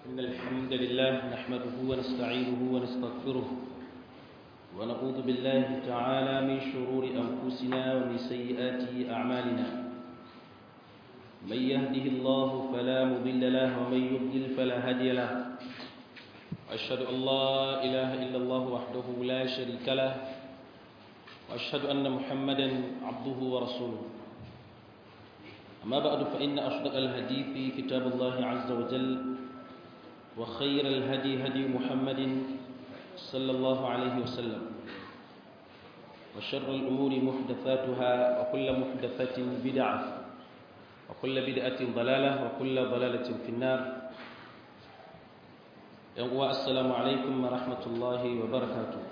إن الحمد لله نحمده ونستعينه ونستغفره ونعوذ بالله تعالى من شرور أنفسنا ومن سيئات أعمالنا من يهده الله فلا مضل له ومن يضلل فلا هادي له أشهد أن لا إله إلا الله وحده لا شريك له وأشهد أن محمدا عبده ورسوله أما بعد فإن أصدق الحديث كتاب الله عز وجل وخير الهدي هدي محمد صلى الله عليه وسلم وشر الأمور محدثاتها وكل محدثة بدعة وكل بدعة ضلالة وكل ضلالة في النار السلام عليكم ورحمة الله وبركاته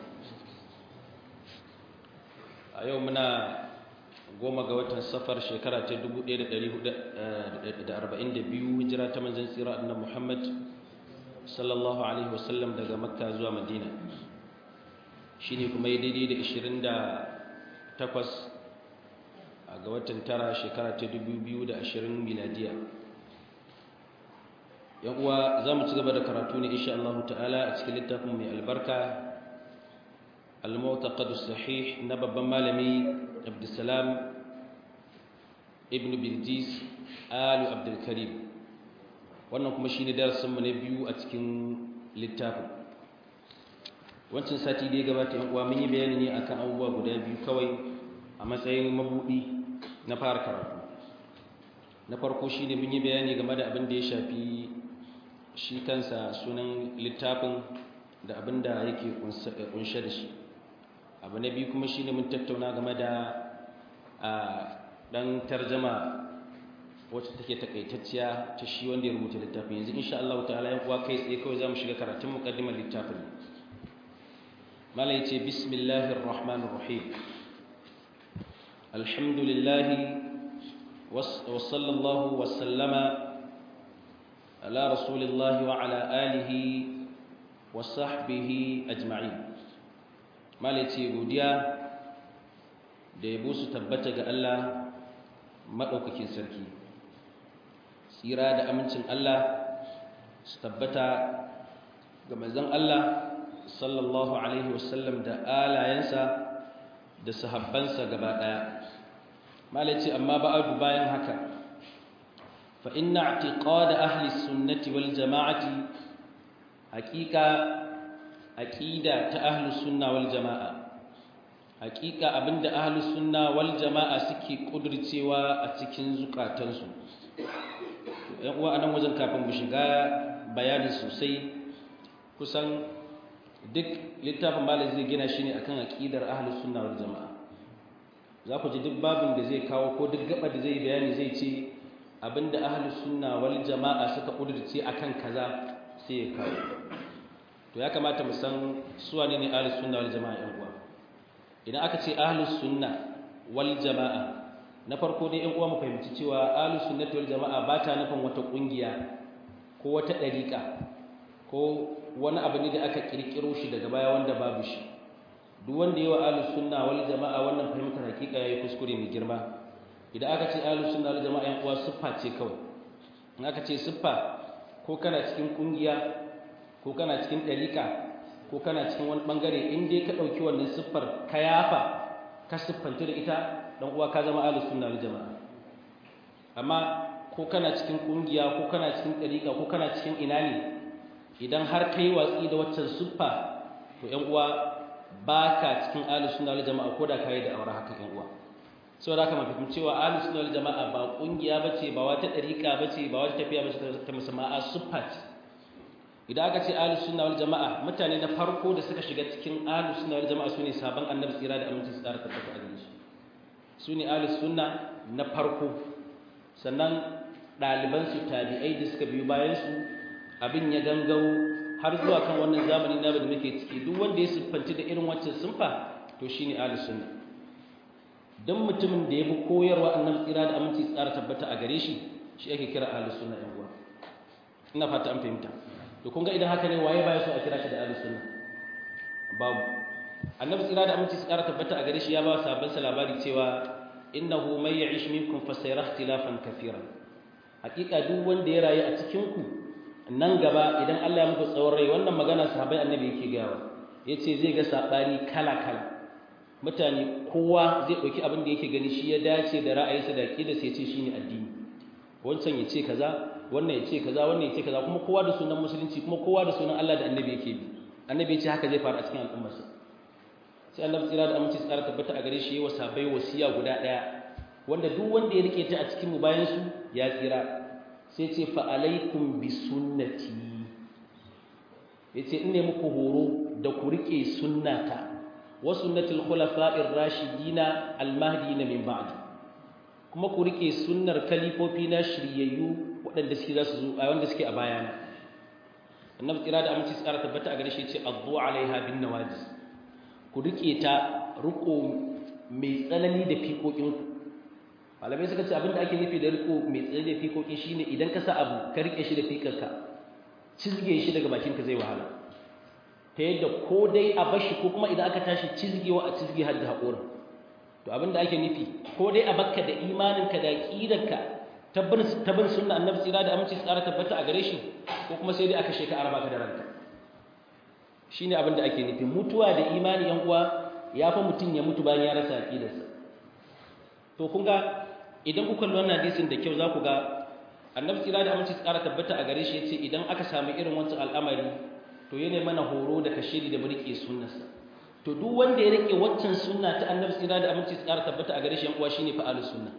يومنا goma ga watan safar shekara ta 1442 hijira ta manzon tsira annabi Muhammad sallallahu alaihi wasallam daga makka zuwa madina shine kuma daidai da 28 ga watan tara shekara ta 2020 miladiya yan uwa za mu ci gaba da karatu ne insha Allah ta'ala a cikin littafin mai albarka al-mu'taqad sahih na babban malami Abdulsalam ibn Bilqis Alu Abdul Karim wannan kuma shine darasin mu na biyu a cikin littafin wancan sati da ya gabata yan uwa mun yi bayani ne akan abubuwa guda biyu kawai a matsayin mabudi na fara karatu na farko shine mun yi bayani game da abin da ya shafi shi kansa sunan littafin da abin da yake kunshe da shi abu na biyu kuma shine mun tattauna game da a dan tarjama wacce take takaitacciya ta shi wanda ya rubuta littafin yanzu insha Allah ta'ala yan uwa kai tsaye kawai zamu shiga karatun muqaddimar littafin mala yace bismillahir rahmanir rahim alhamdulillah wa sallallahu wa sallama ala rasulillah wa ala alihi wa sahbihi ajma'in mala yace godiya da yabo su tabbata ga Allah madaukakin sarki tsira da amincin Allah su tabbata ga manzon Allah sallallahu alaihi wasallam da alayensa da sahabbansa gaba daya malaci amma ba'adu bayan haka fa inna i'tiqad ahli sunnati wal jama'ati haqiqa aqida ta ahli sunna wal jama'a haqiqa abinda ahli sunna wal jama'a suke kudurcewa a cikin zukatansu yan uwa anan wajen kafin mu shiga bayani sosai kusan duk littafin malam zai gina shi ne akan aqidar ahlus sunna wal jamaa za ku ji duk babin da zai kawo ko duk gaba da zai bayani zai ce abinda ahlus sunna wal jamaa suka kudurce akan kaza sai ya kawo to ya kamata mu san su wane ne ahlus sunna wal jamaa yan uwa idan aka ce ahlus sunna wal jamaa na farko dai ɗan uwa mu fahimci cewa ahlus sunnati wal jamaa ba ta nufin wata kungiya ko wata dariƙa ko wani abu ne da aka kirkiro shi daga baya wanda babu shi duk wanda yawa ahlus sunna wal jamaa wannan fahimtar hakika yayi kuskure mai girma idan aka ce ahlus sunna wal jamaa ɗan uwa siffa ce kawai in aka ce siffa ko kana cikin kungiya ko kana cikin dariƙa ko kana cikin wani bangare in dai ka ɗauki wannan siffar ka yafa ka siffanta da ita dan uwa ka zama ahlus sunna wal jamaa amma ko kana cikin kungiya ko kana cikin dariqa ko kana cikin ina ne idan har kai watsi da waccan suffa to ƴan uwa baka cikin ahlus sunna wal jamaa ko da kai da aure haka ƴan uwa saboda haka mafi cewa ahlus sunna wal jamaa ba kungiya bace ba wata dariqa bace ba wata tafiya bace ta musamman a suffa ce idan aka ce ahlus sunna wal jamaa mutane na farko da suka shiga cikin ahlus sunna wal jamaa sune sabon annabi tsira da aminci tsara tabbata a gare shi su ne ahlus sunna na farko sannan ɗalibansu tabi'ai da suka biyu bayansu abin ya gangaro har zuwa kan wannan zamani na da muke ciki duk wanda ya siffanci da irin waccan sunfa to shine ahlus sunna dan mutumin da ya bi koyarwa annabi tsira da aminci tsara tabbata a gare shi shi ake kira ahlus sunna yan uwa ina fata an fahimta to kun ga idan haka ne waye baya so a kira shi da ahlus sunna babu annabi tsira da aminci tsara tabbata a gare shi ya ba sabon sa labari cewa innahu may ya'ish minkum fasayara ikhtilafan kafiran hakika duk wanda ya rayu a cikin ku nan gaba idan Allah ya muku tsawon rai wannan magana sahabbai annabi yake gawa yace zai ga sabani kala kala mutane kowa zai dauki abin da yake gani shi ya dace da ra'ayinsa da aqida sai ya ce shine addini wancan ya ce kaza wannan ya ce kaza wannan ya ce kaza kuma kowa da sunan musulunci kuma kowa da sunan Allah da annabi yake bi annabi ya ce haka zai faru a cikin al'ummarsa sai annabi tsira da aminci tsara tabbata a gare shi yayi wasabai wasiya guda daya wanda duk wanda ya rike ta a cikin mu bayan su ya tsira sai ce fa alaikum bi sunnati yace in ne muku horo da ku rike sunnata wa sunnatul khulafa'ir rashidina al-mahdiyina min ba'di kuma ku rike sunnar kalifofi na shiryayyu waɗanda suke za su zo a wanda suke a bayana annabi tsira da aminci tsara tabbata a gare shi ce addu alaiha bin nawajis ku rike ta riko mai tsanani da fiƙoƙin ku malamai suka ce abinda ake nufi da riko mai tsanani da fiƙoƙi shine idan ka sa abu ka rike shi da fiƙarka cizge shi daga bakin ka zai wahala ta yadda ko dai a bashi ko kuma idan aka tashi cizgewa a cizge har da haƙorin to abinda ake nufi ko dai a bakka da imaninka da aqidarka tabbin sunna annabi tsira da aminci tsara tabbata a gare shi ko kuma sai dai aka sheka araba ka da ranka shine abinda ake nufi mutuwa da imani yan uwa yafi mutun ya mutu bayan ya rasa aqidarsa to kun ga idan kuka kalli wannan hadisin da kyau za ku ga annabi tsira da aminci tsara tabbata a gare shi yace idan aka samu irin wancan al'amari to yana mana horo da kashiri da burke sunnarsa to duk wanda ya rike waccan sunna ta annabi tsira da aminci tsara tabbata a gare shi yan uwa shine fa'alus sunna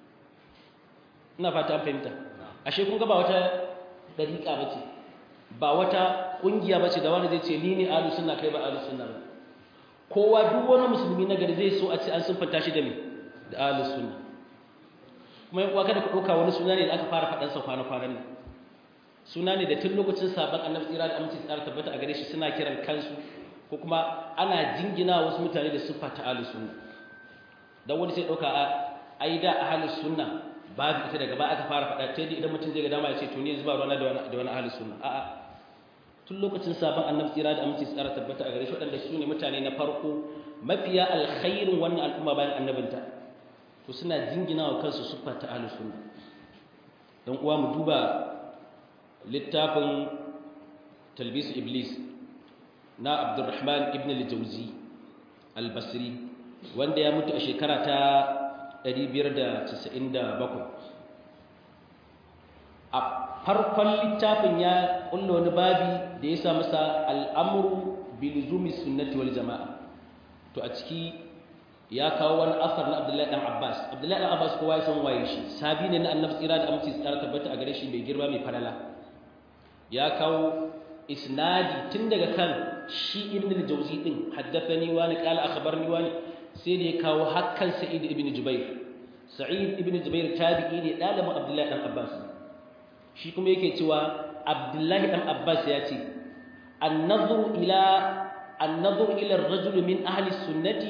ina fata an fahimta ashe kun ga ba wata dariƙa bace ba wata kungiya bace da wani zai ce ni ne ahlus sunna kai ba ahlus sunna ba kowa duk wani musulmi na gari zai so a ce an sunfanta shi da me da ahlus sunna kuma yan uwa kada ku dauka wani suna ne da aka fara faɗan sa kwana kwanan nan suna ne da tun lokacin sabon annabi tsira da aminci tsara tabbata a gare shi suna kiran kansu ko kuma ana jingina wasu mutane da siffa ta ahlus sunna dan wani sai dauka ai da ahlus sunna babu ita daga ba aka fara faɗa ta idan mutum zai ga dama ya ce to ni zuba ruwana da wani da wani ahlus sunna a'a tun lokacin sabon annabi tsira da aminci tsara tabbata a gare shi waɗanda su ne mutane na farko mafiya alkhairin wannan al'umma bayan annabinta to suna jingina wa kansu siffa ta ahlus sunna dan uwa mu duba littafin talbisu iblis na abdurrahman ibn al-jawzi al-basri wanda ya mutu a shekara ta 597 a farkon littafin ya kulla wani babi da ya sa masa al'amuru bilizumi sunnati wal jama'a to a ciki ya kawo wani asar na abdullahi dan abbas abdullahi dan abbas kowa ya san waye shi sabi ne na annabi tsira da aminci tsara tabbata a gare shi mai girma mai falala ya kawo isnadi tun daga kan shi ibn al-jawzi din haddathani wani qala akhbarni wani sai da ya kawo hakkan sa'id ibn jubair sa'id ibn jubair tabi'i ne dalibin abdullahi dan abbas shi kuma yake cewa abdullahi dan abbas ya ce an-nadhru ila an-nadhru ila ar-rajul min ahli sunnati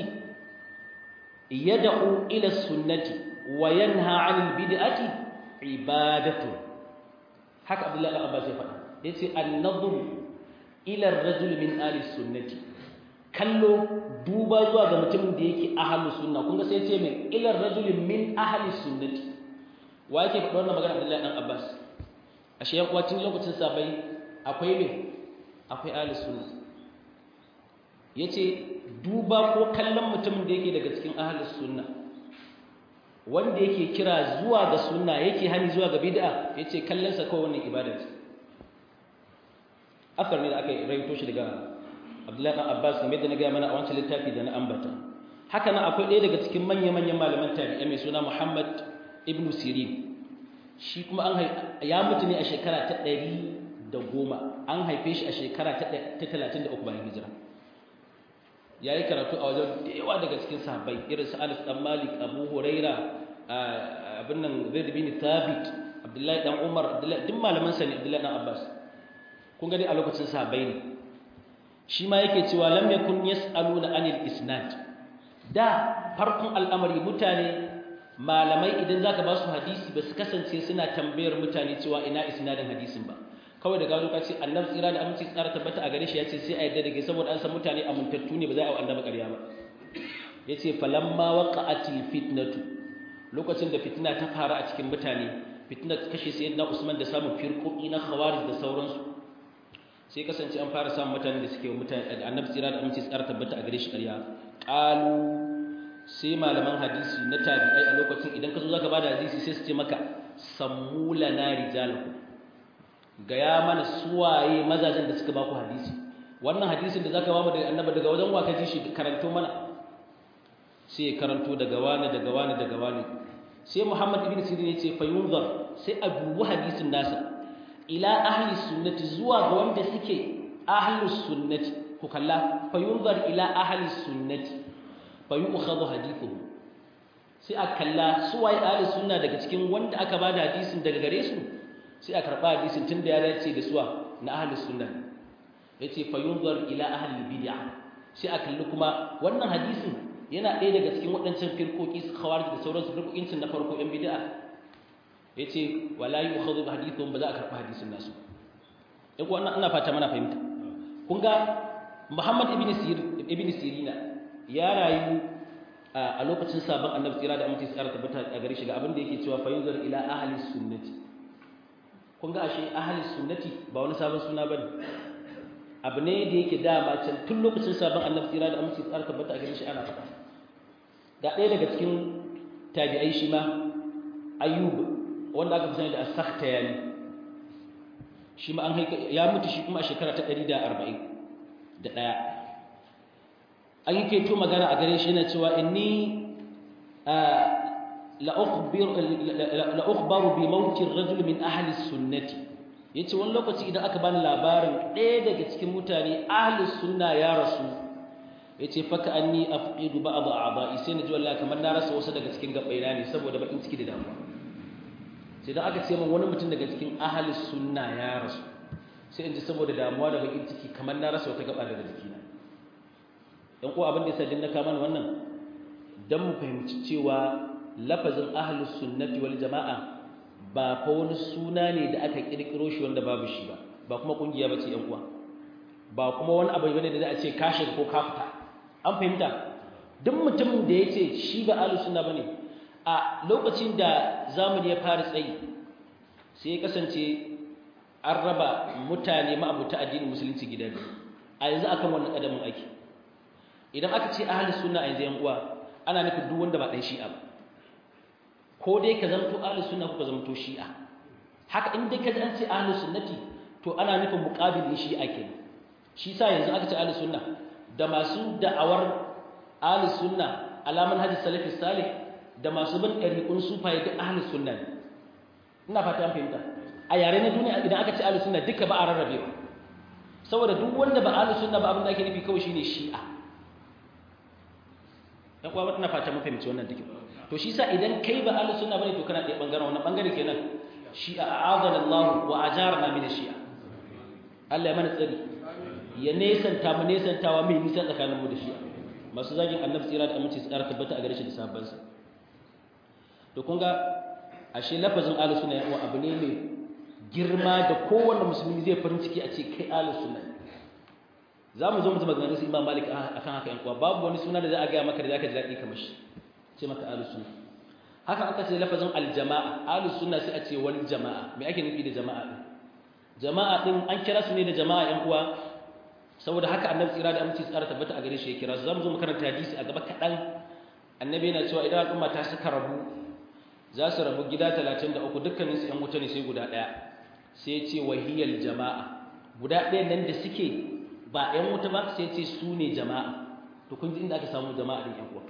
yad'u ila sunnati wa yanha 'anil bid'ati ibadatu haka abdullahi dan abbas ya faɗa yace an-nadhru ila ar-rajul min ahli sunnati kallo duba zuwa ga mutumin da yake ahli sunna kun ga sai yace mai ila ar-rajul min ahli sunnati wa yake faɗa wannan magana abdullahi dan abbas ashe yan uwa tun lokacin sabai akwai me akwai ahli sunna yace duba ko kallon mutumin da yake daga cikin ahli sunna wanda yake kira zuwa ga sunna yake hani zuwa ga bid'a yace kallon sa kawai wannan ibada ce asar ne da aka rawaito shi daga Abdullahi dan Abbas kamar da na ga mana a wancan littafi da na ambata haka nan akwai ɗaya daga cikin manya-manyan malaman tabi'a mai suna Muhammad ibn Sirin shi kuma an ya mutu ne a shekara ta ɗari da goma an haife shi a shekara ta talatin da uku bayan hijira ya yi karatu a wajen da yawa daga cikin sahabbai irin su Anas dan Malik Abu Huraira abin nan Zaid bin Thabit Abdullahi dan Umar Abdullahi duk malaman sa ne Abdullahi dan Abbas kun gani a lokacin sahabbai ne shi ma yake cewa lam yakun yas'aluna anil isnad da farkon al'amari mutane malamai idan zaka ba su hadisi ba su kasance suna tambayar mutane cewa ina isnadin hadisin ba kawai da gano kace annabi tsira da aminci tsara tabbata a gare shi yace sai a yadda dake saboda an san mutane amintattu ne ba za a yi annabi ƙarya ba yace falamma waqa'atil fitnatu lokacin da fitina ta fara a cikin mutane fitnar kashe sayyidina Usman da samun firqoqi na khawarij da sauransu sai kasance an fara samun mutanen da suke mutane annabi tsira da aminci tsara tabbata a gare shi ƙarya qalu sai malaman hadisi na tabi'ai a lokacin idan ka zo zaka bada hadisi sai su ce maka sammula na rijalaku gaya mana suwaye mazajen da suka ba ku hadisi wannan hadisin da zaka ba mu daga annabi daga wajen waka ji shi karanto mana sai karanto daga wani daga wani daga wani sai Muhammad ibn Sirin ya ce fa yunzar sai a dubi hadisin nasa ila ahli sunnati zuwa ga wanda suke ahli sunnati ku kalla fa yunzar ila ahli sunnati fa yu'khadhu hadithuhu sai a kalla su waye ahli sunna daga cikin wanda aka bada hadisin daga gare su sai a karba hadisin tunda ya dace da suwa na ahli sunna yace fa yunzar ila ahli bid'ah sai a kalli kuma wannan hadisin yana ɗaya daga cikin waɗancan firkoki su khawarij da sauransu firkokin na farko yan bid'a yace wala yu'khadhu hadithun ba za a karba hadisin nasu in ko ina fata mana fahimta kun ga Muhammad ibn Sirin ibn Sirina ya rayu a lokacin sabon annabi tsira da aminci tsara tabbata a gare shi ga abin da yake cewa fa yunzar ila ahli sunnati kun ga ashe ahli sunnati ba wani sabon suna bane abu ne da yake dama can tun lokacin sabon annabi tsira da aminci tsara tabbata a gare shi ana faɗa da ɗaya daga cikin tabi'ai shi ma ayyub wanda aka fi sani da as-sakhtayani shi ma an haika ya mutu shi kuma a shekara ta 140 da ɗaya an yi keto magana a gare shi yana cewa inni la'ukhbaru bi mautin rajul min ahli sunnati yace wani lokaci idan aka bani labarin ɗaya daga cikin mutane ahli sunna ya rasu yace faka anni afqidu ba'd a'dha'i sai naji wallahi kamar na rasa wasu daga cikin gabaina ne saboda bakin ciki da damuwa sai dan aka ce min wani mutum daga cikin ahli sunna ya rasu sai in ji saboda damuwa da bakin ciki kamar na rasa wata gaba daga jikina dan ko abin da yasa din na kama wannan dan mu fahimci cewa lafazin ahlus sunnati wal jamaa ba fa wani suna ne da aka kirkiro shi wanda babu shi ba ba kuma kungiya bace yan uwa ba kuma wani abu bane da za a ce ka shiga ko ka fita an fahimta duk mutumin da yace shi ba ahlus sunna bane a lokacin da zamani ya fara tsayi sai ya kasance an raba mutane ma'abuta addinin musulunci gida biyu a yanzu akan wannan kadamin aiki idan aka ce ahlus sunna a yanzu yan uwa ana nufin duk wanda ba dan shi'a ba ko dai ka zamto ahlus sunna ko ka zamto shi'a haka in dai ka ji an ce ahlus sunnati to ana nufin muqabilin shi'a kenan shi sa yanzu aka ce ahlus sunna da masu da'awar ahlus sunna alaman hadis salafi salih da masu bin ɗariƙun sufaye duk ahlus sunna ne ina fata an fahimta a yare na duniya idan aka ce ahlus sunna duka ba a rarrabe ba saboda duk wanda ba ahlus sunna ba abin da ake nufi kawai shine shi'a dan uwa ina fata mun fahimci wannan duka to shi sa idan kai ba ahlus sunna bane to kana ɗaya bangaren wannan bangare kenan shi'a a'adana Allah wa ajarna min shi'a Allah ya mana tsari ya nesanta mu nesantawa mai nisa tsakanin mu da shi'a masu zagin annabi tsira da aminci tsara tabbata a gare shi da sabban sa to kun ga ashe lafazin ahlus sunna ya abu ne mai girma da kowanne musulmi zai farin ciki a ce kai ahlus sunna za mu zo mu zama ganin su imam malik akan haka yan kuwa babu wani suna da za a gaya maka da zaka ji daɗi kamar shi ce maka ahlus sunna haka aka ce lafazin aljama'a ahlus sunna sai a ce wal jama'a me ake nufi da jama'a din jama'a din an kira su ne da jama'a yan uwa saboda haka annabi tsira da aminci tsara tabbata a gare shi ya kira su zamu zo mu karanta hadisi a gaba kaɗan annabi yana cewa idan al'umma ta suka rabu za su rabu gida 33 dukkanin su yan wuta ne sai guda ɗaya sai ya ce wahiyal jama'a guda ɗaya nan da suke ba yan wuta ba sai ya ce su ne jama'a to kun ji inda aka samu jama'a din yan uwa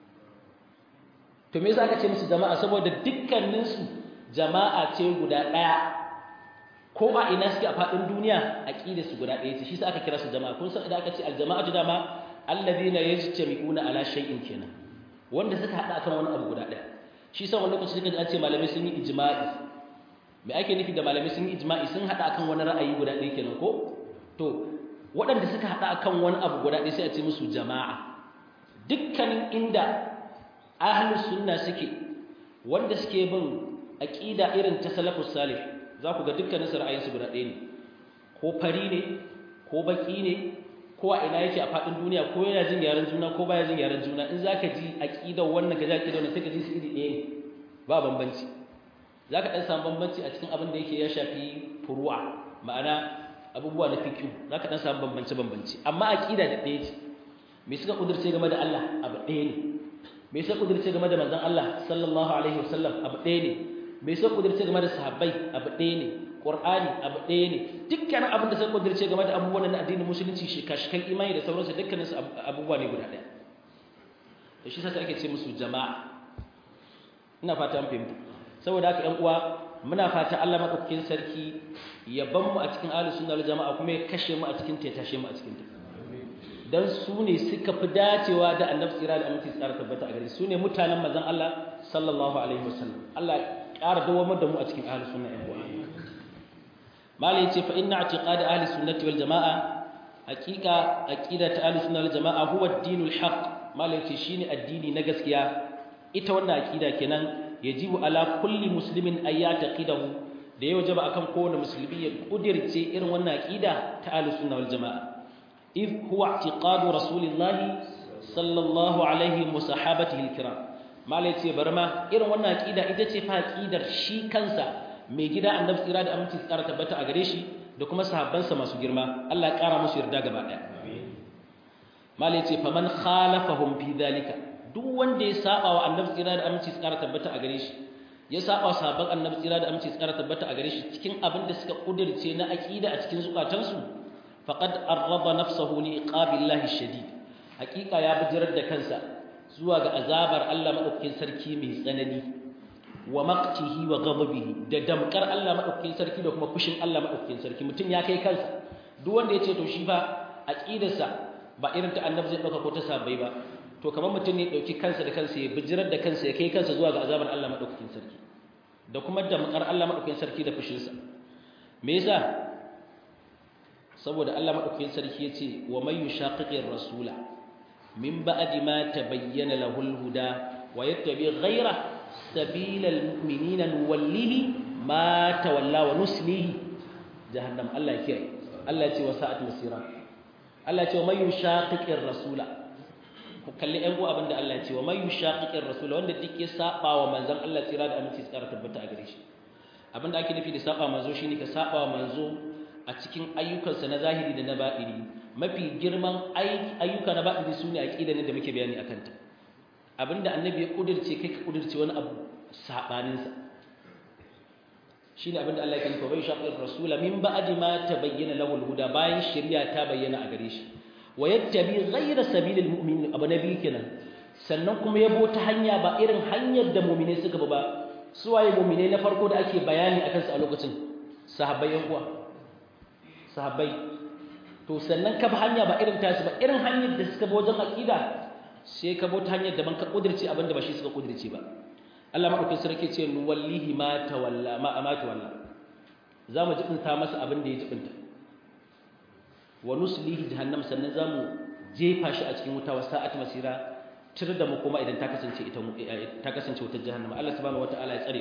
to me yasa aka ce musu jama'a saboda dukkaninsu jama'a ce guda ɗaya ko a ina suke a faɗin duniya aqida su guda ɗaya ce shi sa aka kira su jama'a kun san idan aka ce aljama'atu dama alladhina yajtami'una ala shay'in kenan wanda suka hada akan wani abu guda ɗaya shi sa wani lokaci suka ji an ce malamai sun yi ijma'i me ake nufi da malamai sun yi ijma'i sun hada akan wani ra'ayi guda ɗaya kenan ko to waɗanda suka hada akan wani abu guda ɗaya sai a ce musu jama'a dukkanin inda ahlus sunna suke wanda suke bin aqida irin ta salafus salih za ku ga dukkanin su ra'ayinsu guda ɗaya ne ko fari ne ko baki ne ko a ina yake a faɗin duniya ko yana jin yaren juna ko baya jin yaren juna in zaka ji aqidar wannan ka ji aqidar wannan sai ka ji su iri ɗaya ne ba bambanci zaka dan samu bambanci a cikin abin da yake ya shafi furu'a ma'ana abubuwa na fiqh zaka dan samu bambance bambance amma aqida da ɗaya ce me suka kudurce game da Allah abu ɗaya ne me suka kudurce game da manzon Allah sallallahu alaihi wasallam abu ɗaya ne me suka kudurce game da sahabbai abu ɗaya ne qur'ani abu ɗaya ne dukkanin abin da suka kudurce game da abubuwan na addinin musulunci shika-shikan imani da sauransu dukkanin su abubuwa ne guda ɗaya to shi sasa ake ce musu jama'a ina fata an fahimta saboda haka ƴan uwa muna fata Allah madaukakin sarki ya ban mu a cikin ahlus sunna wal jama'a kuma ya kashe mu a cikin ta ya tashe mu a cikin ta dan su ne suka fi dacewa da annabi tsira da aminci tsara tabbata a gare su ne mutanen manzon Allah sallallahu alaihi wasallam Allah ya ƙara dawamar da mu a cikin ahlus sunna ƴan uwa malai yace fa inna i'tiqad ahli sunnati wal jamaa haqiqa aqida ta ahli sunna wal jamaa huwa ad-dinul haqq malai yace shine addini na gaskiya ita wannan aqida kenan yajibu ala kulli muslimin ay yataqidahu da yau jaba akan kowane musulmi ya kudirce irin wannan aqida ta ahli sunna wal jamaa if huwa i'tiqadu rasulillahi sallallahu alaihi wa sahabatihi al-kiram malai yace barma irin wannan aqida ita ce fa aqidar shi kansa mai gida annabi tsira da aminci tsara tabbata a gare shi da kuma sahabbansa masu girma Allah ya kara musu yarda gaba daya malai ce faman khalafahum fi dalika duk wanda ya saba wa annabi tsira da aminci tsara tabbata a gare shi ya saba sahabban annabi tsira da aminci tsara tabbata a gare shi cikin abin da suka kudirce na aqida a cikin zukatansu faqad arraba nafsahu li iqabillahi shadid hakika ya bijirar da kansa zuwa ga azabar Allah madaukakin sarki mai tsanani wa maqtihi wa ghadabihi da damkar Allah madaukakin sarki da kuma fushin Allah madaukakin sarki mutum ya kai kansa duk wanda yace to shi fa aqidarsa ba irin ta annabi zai dauka ko ta sabai ba to kamar mutum ne dauki kansa da kansa ya bijirar da kansa ya kai kansa zuwa ga azabar Allah madaukakin sarki da kuma damkar Allah madaukakin sarki da fushin sa me yasa saboda Allah madaukakin sarki yace wa may yushaqiqir rasula min ba'di ma tabayyana lahul huda wa yattabi ghayra سبيل المؤمنين نوليه ما تولى ونسليه جهنم الله يكره الله يتي وساءت مسيرا الله يتي ومن يشاقق الرسول kalli ɗan uwa abinda Allah ya ce wa man yushaqiqir rasul wanda duk ya saba wa manzon Allah tsira da aminci tsara tabbata a gare shi abinda ake nufi da saba manzo shine ka saba wa manzo a cikin ayyukansa na zahiri da na batini mafi girman ayyuka na batini sune aqida ne da muke bayani akan ta abinda annabi ya kudirce kai ka kudirce wani abu sabaninsa shine abinda Allah ya kanta bai shaqir rasula min ba'di ma tabayyana lahu al-huda bayan shari'a ta bayyana a gare shi wa yattabi ghayra sabilil mu'minin abu nabi kenan sannan kuma yabo ta hanya ba irin hanyar da mu'mine suka ba su waye mu'mine na farko da ake bayani akan su a lokacin sahabbai yan uwa sahabbai to sannan ka bi hanya ba irin tasu ba irin hanyar da suka bi wajen aqida sai ka bauta hanyar da ban ka kudirce abinda ba shi suka kudirce ba Allah madaukakin sarki ce nu wallahi ma tawalla ma amatu walla zamu jibinta masa abin da ya jibinta wa nuslihi jahannam sannan zamu jefa shi a cikin wuta wa sa'at masira tir da mu kuma idan ta kasance ita ta kasance wutar jahannam Allah subhanahu wataala ya tsare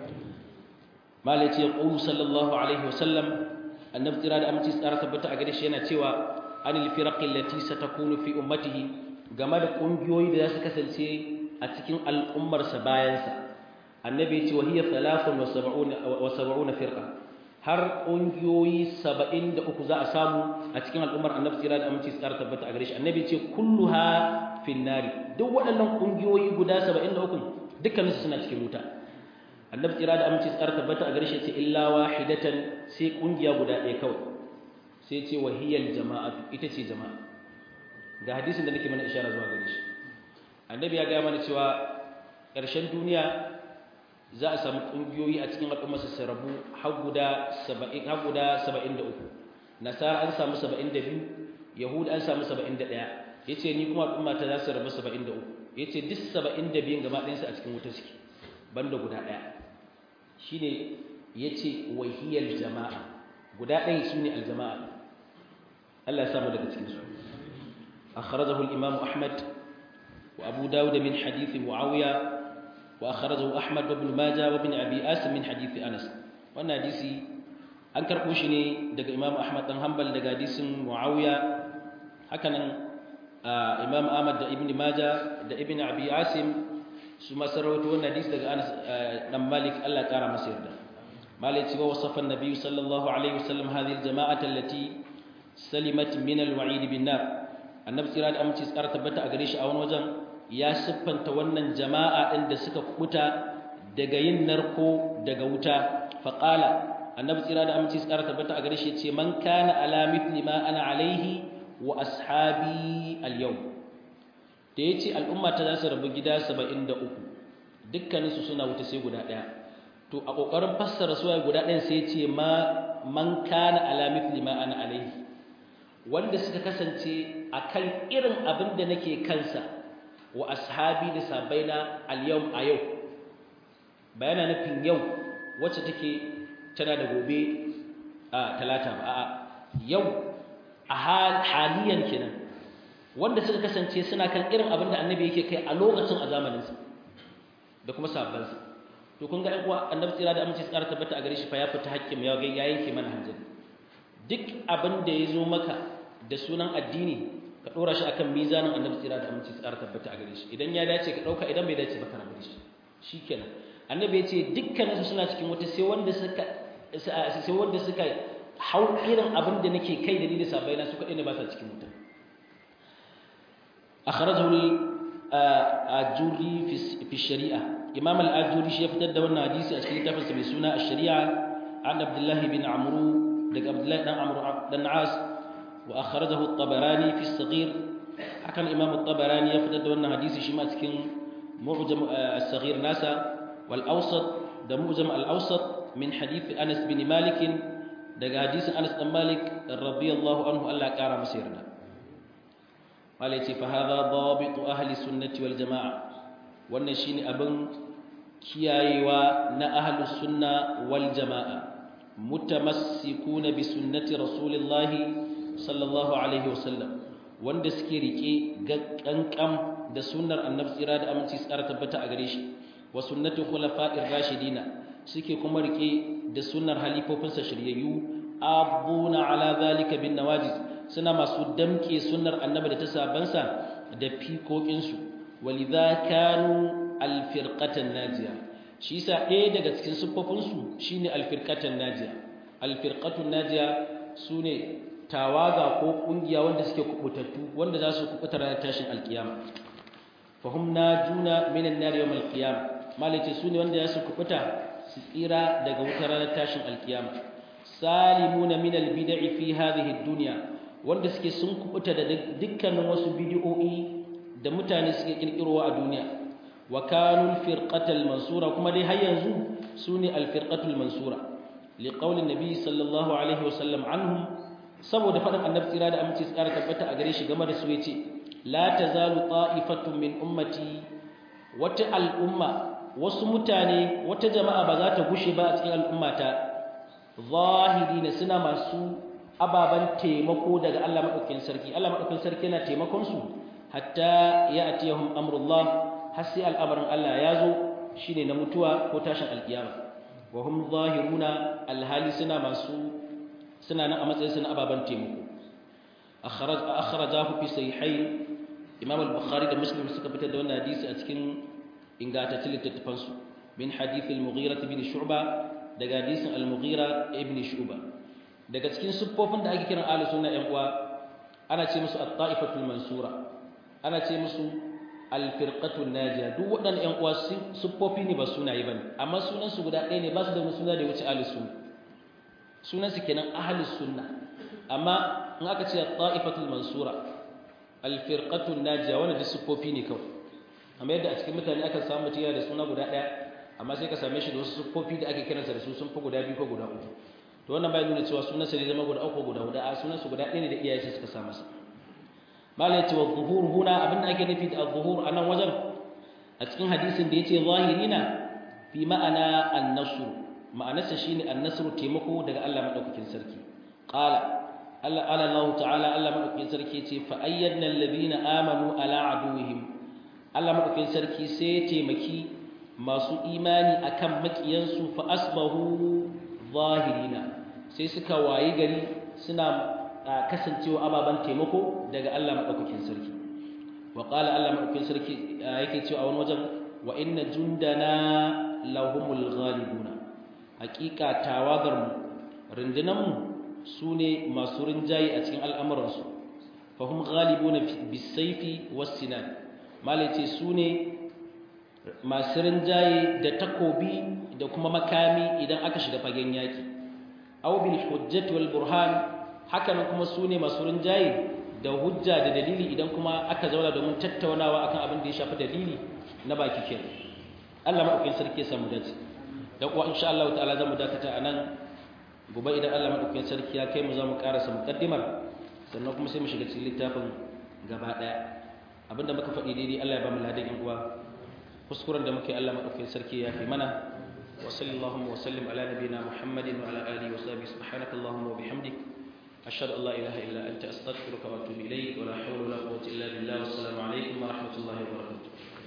malai ce qulu sallallahu alaihi wasallam annabi tira da aminci tsara tabbata a gare shi yana cewa anil firaqi allati satakunu fi ummatihi game da ƙungiyoyi da za su kasance a cikin al'ummarsa bayansa annabi ya ce wa hiya talafun wa saba'una firqa har ƙungiyoyi saba'in da uku za a samu a cikin al'ummar annabi tsira da aminci tsara tabbata a gare shi annabi ya ce kulluha fin nari duk waɗannan ƙungiyoyi guda saba'in da uku dukkaninsu suna cikin wuta annabi tsira da aminci tsara tabbata a gare shi ce illa wahidatan sai ƙungiya guda ɗaya kawai sai ce wa hiyal jama'atu ita ce jama'a ga hadisin da nake mana ishara zuwa gare shi annabi ya gaya mana cewa ƙarshen duniya za a samu ƙungiyoyi a cikin al'ummar su rabu har guda 70 har guda 73 nasara an samu 72 yahud an samu 71 yace ni kuma al'umma ta za su rabu 73 yace duk 72 gaba ɗayan su a cikin wuta suke banda guda ɗaya shine yace wahiyal jama'a guda ɗayan shine aljama'a Allah ya samu daga cikin su أخرجه الإمام أحمد وأبو داود من حديث معاوية وأخرجه أحمد وابن ماجه وابن أبي آسم من حديث أنس وأن حديثي أنكر قوشني دق إمام أحمد بن حنبل دق حديث معاوية هكذا آه إمام أحمد دا ابن ماجه دا ابن أبي آسم su ma sarrawato wannan hadisi daga Anas dan Malik Allah ya kara masa yarda Malik cewa wasafa an-nabi sallallahu alaihi wasallam hadhihi al-jama'ata allati salimat min al-wa'id bin nar annabi tsira da aminci tsara tabbata a gare shi a wani wajen ya siffanta wannan jama'a din da suka kubuta daga yin narko daga wuta faqala annabi tsira da aminci tsara tabbata a gare shi ce man kana ala mithli ma ana alaihi wa ashabi al-yawm da yace al'umma ta zasu rabu gida 73 dukkanin su suna wuta sai guda daya to a kokarin fassara suwaye guda ɗayan sai yace ma man kana ala mithli ma ana alaihi wanda suka kasance akan irin abin da nake kansa wa ashabi da sabaina al-yawm a yau bayana nufin yau wacce take tana da gobe a talata ba a yau a haliyan kenan wanda suka kasance suna kan irin abin da annabi yake kai a lokacin a zamaninsa da kuma sabbansa to kun ga uwa annabi tsira da aminci tsara tabbata a gare shi fa ya fita haƙƙin ya ga ya yanke mana hanzari duk abin da ya zo maka da sunan addini ka ɗora shi akan mizanin annabi tsira da aminci tsara tabbata a gare shi idan ya dace ka ɗauka idan bai dace ba ka rabu da shi shikenan annabi ya ce dukkaninsu suna cikin wata sai wanda suka sai wanda suka hau irin abin da nake kai da ni da sabaina su kaɗai ne ba sa cikin wuta akhrajahu al-ajuri fi shari'a imam al-ajuri shi ya fitar da wannan hadisi a cikin littafinsa mai suna ash-shari'a an abdullahi bin amru daga abdullahi dan amru dan as wa akhrajahu at-tabarani fi as-saghir hakan imam at-tabarani ya fitar da wannan hadisi shi ma cikin mu'jam as-saghir nasa wal awsat da mu'jam al-awsat min hadith Anas bin Malik daga hadisin Anas dan Malik radiyallahu anhu Allah kara masa yarda malai ce fa hadha dabitu ahli sunnati wal jamaa wannan shine abin kiyayewa na ahli sunna wal jamaa mutamassikuna bi sunnati rasulillah sallallahu alaihi wasallam wanda suke rike kankan da sunnar annabi tsira da aminci tsara tabbata a gare shi wa sunnati khulafa'ir rashidina suke kuma rike da sunnar halifofinsa shiryayyu abuna ala zalika bin nawajiz suna masu damke sunnar annabi da ta sabansa da fikokinsu walidha kanu alfirqatan najiya shi yasa ɗaya daga cikin siffofinsu shine alfirqatan najiya alfirqatun najiya sune tawaga ko kungiya wanda suke kubutattu wanda za su kubuta ranar tashin alkiyama fahum najuna minan nar yawm alqiyama malace sune wanda za su kubuta su tsira daga wutar ranar tashin alkiyama salimuna min albid'i fi hadhihi ad-dunya wanda suke sun kubuta da dukkanin wasu bid'o'i da mutane suke kirkirowa a duniya wa kanu al-firqatal mansura kuma dai har yanzu sune al-firqatul mansura liqauli nabi sallallahu alaihi wasallam anhum saboda faɗin annabi tsira da aminci tsara tabbata a gare shi game da su yace la tazalu ta'ifatun min ummati wata al'umma wasu mutane wata jama'a ba za ta gushe ba a cikin al'ummata zahirina suna masu ababan taimako daga Allah madaukakin sarki Allah madaukakin sarki yana taimakon su hatta ya'tiyahum amrullah har sai al'amarin Allah ya zo shine na mutuwa ko tashin alkiyama wa hum zahiruna alhali suna masu suna nan a matsayin suna ababan taimako akhraj akhrajahu fi sahihain Imam al-Bukhari da Muslim suka fitar da wannan hadisi a cikin ingantattun littattafansu min hadith al-Mughira ibn Shu'ba daga hadisin al-Mughira ibn Shu'ba daga cikin siffofin da ake kiran ahlus sunna ɗan uwa ana ce musu at-ta'ifatul mansura ana ce musu al-firqatul najiya duk waɗannan ɗan uwa siffofi ne ba sunaye bane amma sunan su guda ɗaya ne ba su da wani suna da ya wuce ahlus sunna sunan su kenan ahlus sunna amma in aka ce at-ta'ifatul mansura al-firqatul najiya wannan da siffofi ne kawai amma yadda a cikin mutane aka samu mutum yana da suna guda ɗaya amma sai ka same shi da wasu siffofi da ake kiransa da su sun fi guda biyu ko guda uku to wannan bai nuna cewa sunansa ne zama guda uku guda huda a sunansa guda ɗaya ne da iyaye suka sa masa malai ce wa zuhur huna abin da ake nufi da zuhur a nan wajen a cikin hadisin da ya ce zahirina fi ma'ana annasu ma'anarsa shine annasru taimako daga Allah madaukakin sarki qala Allah Allah ta'ala Allah madaukakin sarki ce fa ayyadna alladhina amanu ala aduwwihim Allah madaukakin sarki sai ya taimaki masu imani akan makiyansu fa asbahu zahirina sai suka wayi gari suna kasancewa ababan taimako daga Allah madaukakin sarki wa qala Allah madaukakin sarki yake cewa a wani wajen wa inna jundana lahumul ghalibuna hakika tawagar mu rundunan mu sune masu rinjaye a cikin al'amuransu fahim ghalibuna bisayfi was-sinan malace sune masu rinjaye da takobi da kuma makami idan aka shiga fagen yaki aw bil hujjati wal burhan hakan kuma sune masu rinjaye da hujja da dalili idan kuma aka zauna domin tattaunawa akan abin da ya shafi dalili na baki kenan Allah madaukakin sarki ya samu dace dan kuwa insha Allah ta'ala zamu dakata anan gobe idan Allah madaukakin sarki ya kai mu zamu karasa muqaddimar sannan kuma sai mu shiga cikin littafin gaba daya abinda muka faɗi daidai Allah ya ba mu ladan yan uwa kuskuren da muke Allah madaukakin sarki ya fi mana wa sallallahu wa sallim ala nabiyyina Muhammadin wa ala alihi wa sahbihi subhanakallahumma wa bihamdik ashhadu an la ilaha illa anta astaghfiruka wa atubu ilayk wa la hawla wa la quwwata illa billah wa assalamu alaikum wa rahmatullahi wa barakatuh